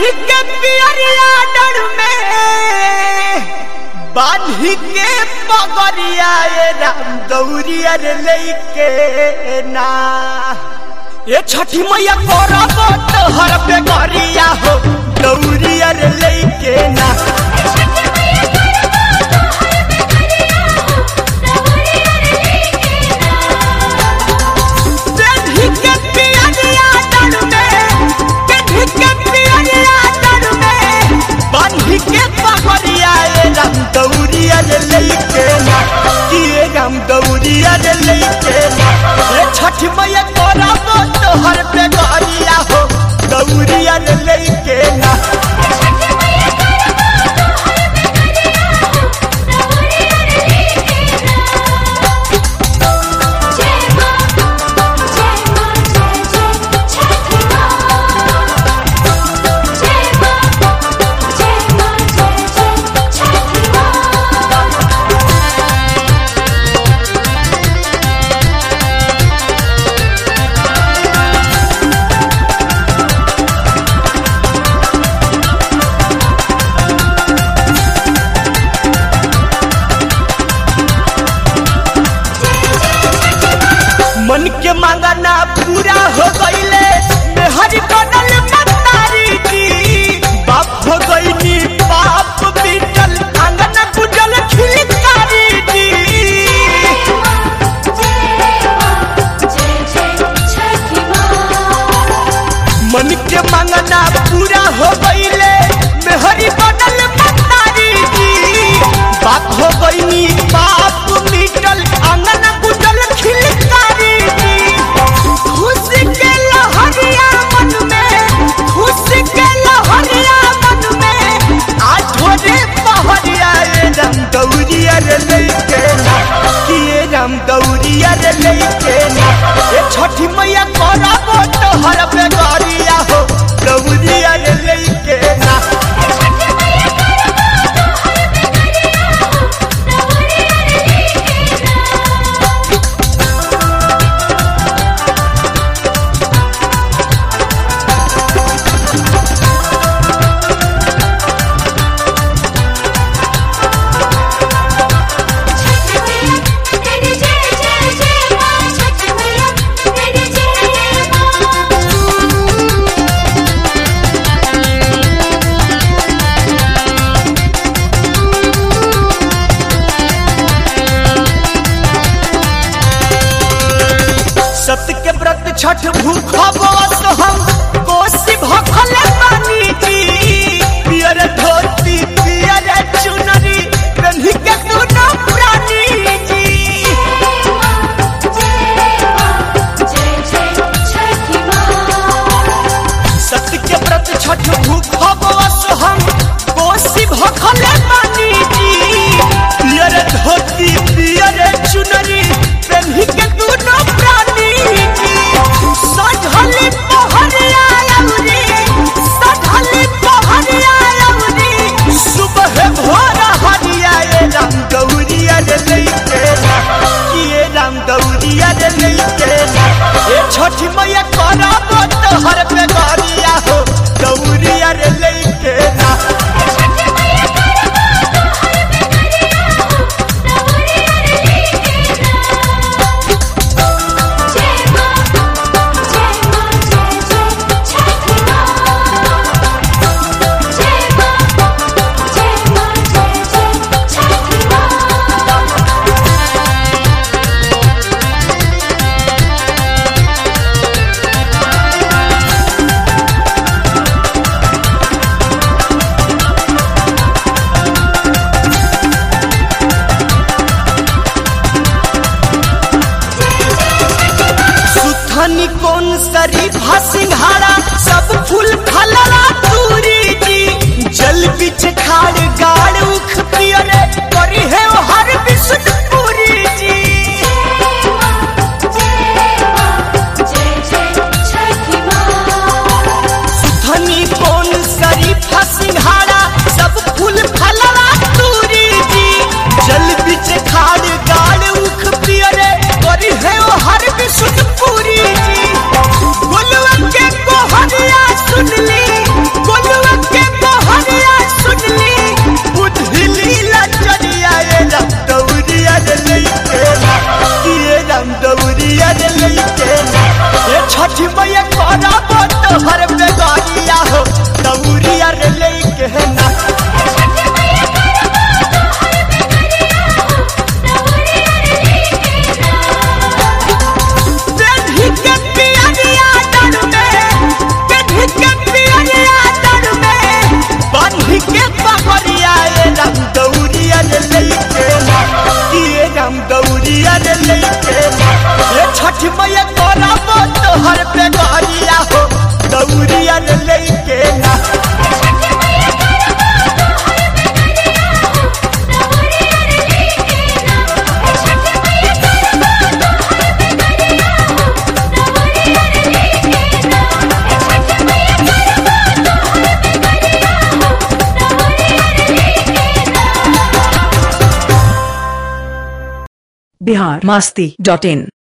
बांधी के पियरिया डर में बांधी के पगरिया ए राम दौरिया रे लेके ना ये छठी मैया करब तोहर पे गरिया हो दौरिया रे लेके ना बांधी के पियरिया डर में बांधी के पियरिया डर में बांधी के पगरिया ए राम दौरिया रे लेके ना कि ए राम दौरिया रे लेके ना ये छठ मैया करब तोहर पे गरिया हो दौरिया रे लेके ना मन के मांगना पूरा हो गईले मेहरी बनल मतारी जी बाप हो गईनी बाप बीतल आंगन गुजल खिलकारी जी मन के मांगना पूरा हो गईले मेहरी बनल मतारी जी बाप हो गईनी बाप बीतल आंगन गुजल खिलकारी जी खुशी के लहरिया मन में खुशी के लहरिया मन में आज थोड़े पहरिया ए राम दौरिया रे लेके ना कि ए राम दौरिया रे लेके ना ए छठी मैया करब तोहर पे गरिया हो दौरिया रे लेके ना सत्य के व्रत छठ भूख बस हम कोसी भखल पानी जी पियर धोती पियर चुनरी कन्ही के दुनो प्राणी जी सत्य के व्रत छठ भूख बस हम कोसी भखल पानी जी पियर धोती पियर चुनरी कन्ही के दुनो प्राणी जी सजली पहरिया अउरी सजली पहरिया अउरी सुबह भोर हरिया ए राम गौरिया रे लेके ना कि ए राम गौरिया रे लेके ना ए छठी मैया करब तोहर पे गरिया हो गौरिया रे लेके ना बिहार मास्ती डॉट इन